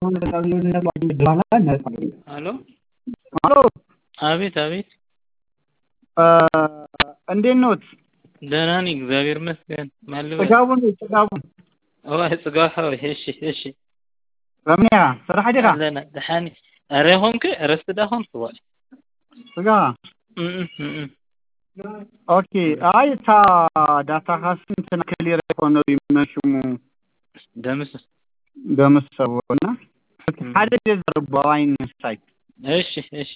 ሄሎ ሄሎ አቤት አቤት እንዴት ኖት? ደህና ነኝ እግዚአብሔር ይመስገን። ማን ልበል? ጥጋቡ ነኝ ጥጋቡ ኦይ ጽጋብ ሓወይ እሺ እሺ ረምያ ስራሕ ዲኻ ኣለና ድሓኒ ኣረ ኾንክ ረስቲ ዳ ኾንክ ዋይ ጥጋ እም እም ኦኬ አይ እታ ዳታ ካስንትና ክሊር የኮነ ይመሽሙ ደምስ ደምሰቦ እና ሓደ ዘርቦ አይን ሳይ እሺ እሺ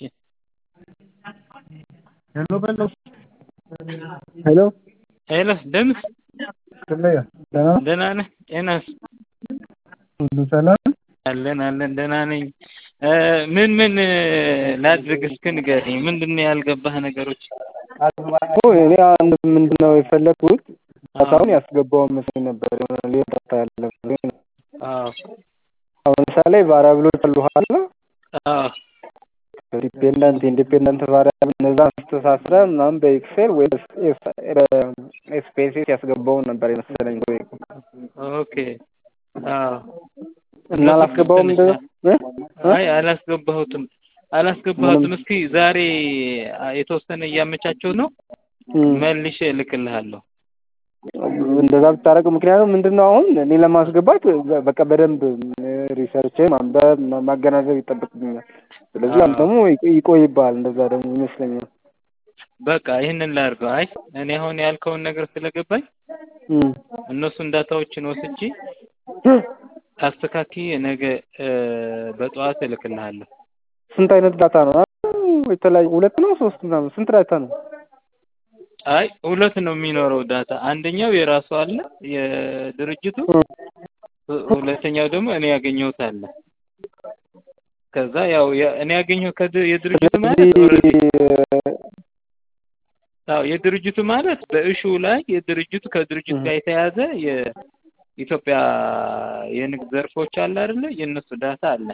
ሄሎ በለው ሄሎ ሄሎ ደምስ ክለያ ደህና ደህና ነህ? ጤናስ? ሁሉ ሰላም አለን አለን ደህና ነኝ። ምን ምን ላድርግ እስኪ ንገረኝ። ምንድን ነው ያልገባህ ነገሮች? እኔ አንድ ምንድን ነው የፈለግኩት ዳታውን ያስገባው መስሎኝ ነበር የሆነ ሌላ ዳታ ያለ መስሎኝ ነው። አዎ አሁን ለምሳሌ ቫሪያብሎች አሉ አለ አዎ ዲፔንደንት ኢንዲፔንደንት ቫሪያብል እነዛ አስተሳስረ ምናምን በኤክሴል ወይ ስፔሲስ ያስገባውን ነበር የመሰለኝ ወይ ኦኬ አዎ እና አላስገባውም እንደዛ እ? እ? አይ አላስገባሁትም አላስገባሁትም። እስኪ ዛሬ የተወሰነ እያመቻቸው ነው እም። መልሼ እልክልሃለሁ። እንደዛ ብታደርግ ምክንያቱም ምንድን ነው አሁን እኔ ለማስገባት በቃ በደንብ ሪሰርች ማንበብ ማገናዘብ ይጠበቅብኛል። ስለዚህ አንተ ደግሞ ይቆ- ይቆይብሃል እንደዛ ደግሞ ይመስለኛል። በቃ ይህንን ላድርገው። አይ እኔ አሁን ያልከውን ነገር ስለገባኝ እም። እነሱን ዳታዎችን ወስጄ አስተካክዬ ነገ በጠዋት እልክልሃለሁ። ስንት አይነት ዳታ ነው? የተለያዩ ሁለት ነው ሶስት ምናምን ስንት ዳታ ነው? አይ ሁለት ነው የሚኖረው ዳታ። አንደኛው የራሱ አለ የድርጅቱ፣ ሁለተኛው ደግሞ እኔ ያገኘሁት አለ። ከዛ ያው የ- እኔ ያገኘው ከድ- የድርጅቱ ማለት ኦልሬዲ አዎ የድርጅቱ ማለት በእሹ ላይ የድርጅቱ ከድርጅቱ ጋር የተያዘ የኢትዮጵያ የንግድ ዘርፎች አለ አይደለ? የእነሱ ዳታ አለ።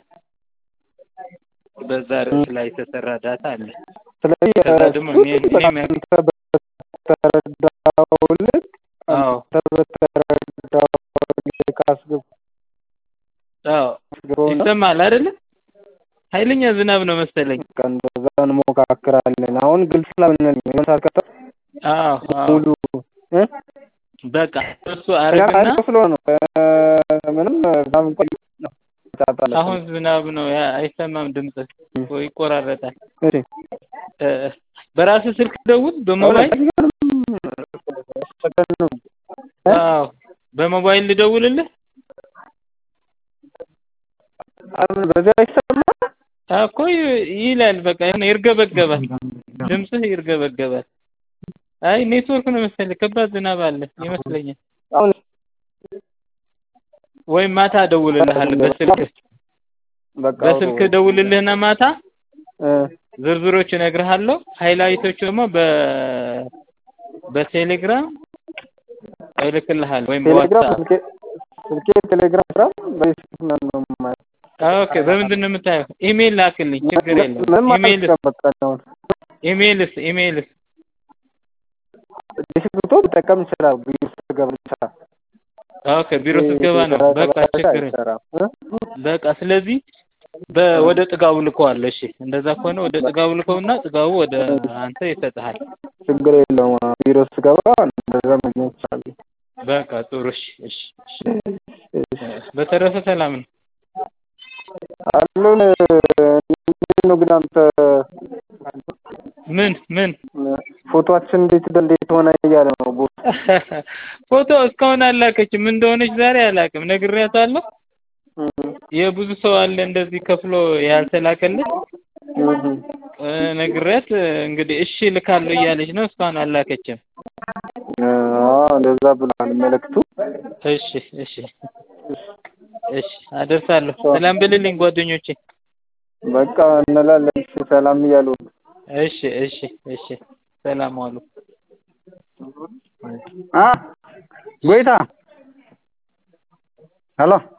በዛ ርዕስ ላይ የተሰራ ዳታ አለ። ስለዚህ ከዛ ደግሞ እኔ እኔ የሚያ- በተረዳው ልክ አዎ አንተ በተረዳው ልክ አስገብ አዎ አስገባውና ይሰማል አይደለ? ኃይለኛ ዝናብ ነው መሰለኝ። በቃ እንደዛ እንሞካክራለን። አሁን ግልጽ ስላልሆነልኝ ነው የሆነ ሰዓት ቀጠሮ አዎ አዎ ሙሉ እ? በቃ እሱ አረግና አሪፍ ስለሆነ ነው እ፣ ምንም በጣም ቆይ ነው ጫጣለ አሁን ዝናብ ነው ያ አይሰማም ድምጽ ወይ ይቆራረጣል። እሺ እ፣ በራስህ ስልክ ደውል በሞባይል አዎ በሞባይል ልደውልልህ በዚያ አይሰማ እኮ ይ- ይላል በቃ የሆነ ይርገበገባል ድምፅህ ይርገበገባል አይ ኔትወርክ ነው መሰለኝ ከባድ ዝናብ አለ ይመስለኛል አሁን ወይም ማታ እደውልልሃለሁ በስልክ በቃ በስልክ እደውልልህና ማታ እ፣ ዝርዝሮች እነግርሃለሁ ሃይላይቶች ደግሞ በ በቴሌግራም እልክልሃለሁ ወይም ቴሌግራም በዋትስአፕ ስልኬ ስልኬ ቴሌግራም ስራ በፌስቡክ ምናምን ነው የማየው። ኦኬ በምንድን ነው የምታየው ኢሜይል ላክልኝ ችግር የለውም ምንም ኢሜይልስ አልጠቀምም በቃ አሁን ኢሜይልስ ኢሜይልስ ፌስቡክ ልጠቀም ይችላል ቢሮ ስገባ ብቻ ኦኬ ቢሮ ስትገባ ነው በቃ ችግር የለም። አይሰራም እ? በቃ ስለዚህ በ- ወደ ጥጋቡ ልከዋለሁ። እሺ እንደዛ ከሆነ ወደ ጥጋቡ ልከውና ጥጋቡ ወደ አንተ ይሰጥሃል። ችግር የለውም ቢሮ ስገባ እንደዛ ማግኘት ይቻላል። በቃ ጥሩ እሺ እሺ እሺ። በተረፈ ሰላም ነው። አሉን እንዴት ነው ግን አንተ ምን ምን ፎቶአችን እንዴት እንዴት ሆነ እያለ ነው ቦ ፎቶ እስካሁን አላከችም። ምን እንደሆነች ዛሬ አላውቅም። ነግሬያታለሁ። የብዙ ሰው አለ እንደዚህ ከፍሎ ያልተላከለት እ፣ ነግሬያት እንግዲህ እሺ ልካለሁ እያለች ነው። እስካሁን አላከችም። እንደዛ ብሏል መልእክቱ። እሺ እሺ እሺ አደርሳለሁ። ሰላም ብልልኝ ጓደኞቼ። በቃ እንላለን እሺ፣ ሰላም እያሉ እሺ እሺ እሺ ሰላም ዋሉ። አ ጎይታ ሄሎ